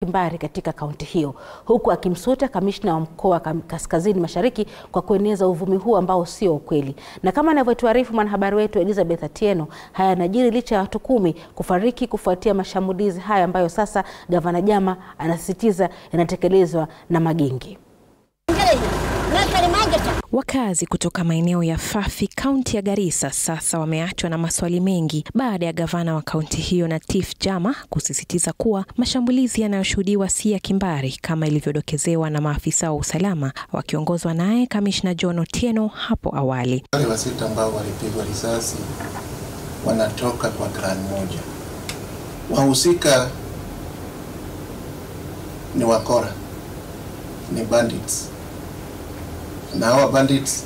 kimbari katika kaunti hiyo, huku akimsuta kamishna wa mkoa wa Kaskazini Mashariki kwa kueneza uvumi huu ambao sio ukweli. Na kama anavyotuarifu mwanahabari wetu Elizabeth Atieno, haya yanajiri licha ya watu kumi kufariki kufuatia mashambulizi haya ambayo sasa gavana Jama anasisitiza yanatekelezwa na magenge. Wakazi kutoka maeneo ya Fafi, kaunti ya Garissa, sasa wameachwa na maswali mengi baada ya gavana wa kaunti hiyo Natif Jama kusisitiza kuwa mashambulizi yanayoshuhudiwa si ya kimbari kama ilivyodokezewa na maafisa wa usalama wakiongozwa naye kamishna John Otieno hapo awali. Wale wasita ambao walipigwa risasi wanatoka kwa clan moja, wahusika ni wakora, ni bandits na hawa bandits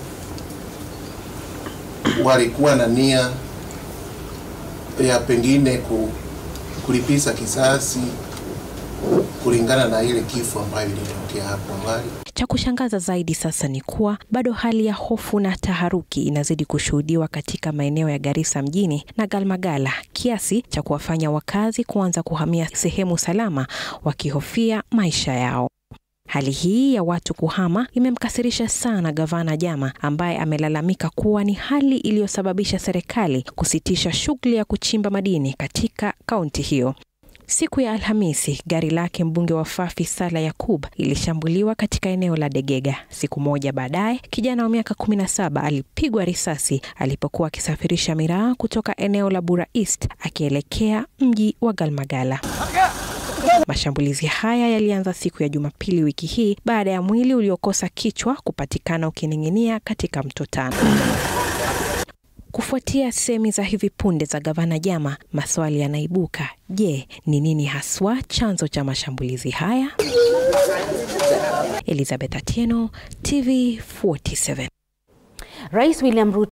walikuwa na nia ya pengine ku, kulipiza kisasi kulingana na ile kifo ambayo ilitokea hapo awali. Cha kushangaza zaidi sasa ni kuwa bado hali ya hofu na taharuki inazidi kushuhudiwa katika maeneo ya Garissa mjini na Galmagala kiasi cha kuwafanya wakazi kuanza kuhamia sehemu salama wakihofia maisha yao. Hali hii ya watu kuhama imemkasirisha sana gavana Jama ambaye amelalamika kuwa ni hali iliyosababisha serikali kusitisha shughuli ya kuchimba madini katika kaunti hiyo. Siku ya Alhamisi, gari lake mbunge wa Fafi Sala Yakub ilishambuliwa katika eneo la Degega. Siku moja baadaye, kijana wa miaka 17 alipigwa risasi alipokuwa akisafirisha miraa kutoka eneo la Bura East akielekea mji wa Galmagala. Mashambulizi haya yalianza siku ya Jumapili wiki hii baada ya mwili uliokosa kichwa kupatikana ukining'inia katika mto Tana. Kufuatia semi za hivi punde za gavana Jama, maswali yanaibuka. Je, ni nini haswa chanzo cha mashambulizi haya? Elizabeth Atieno, TV 47. Rais William Ruto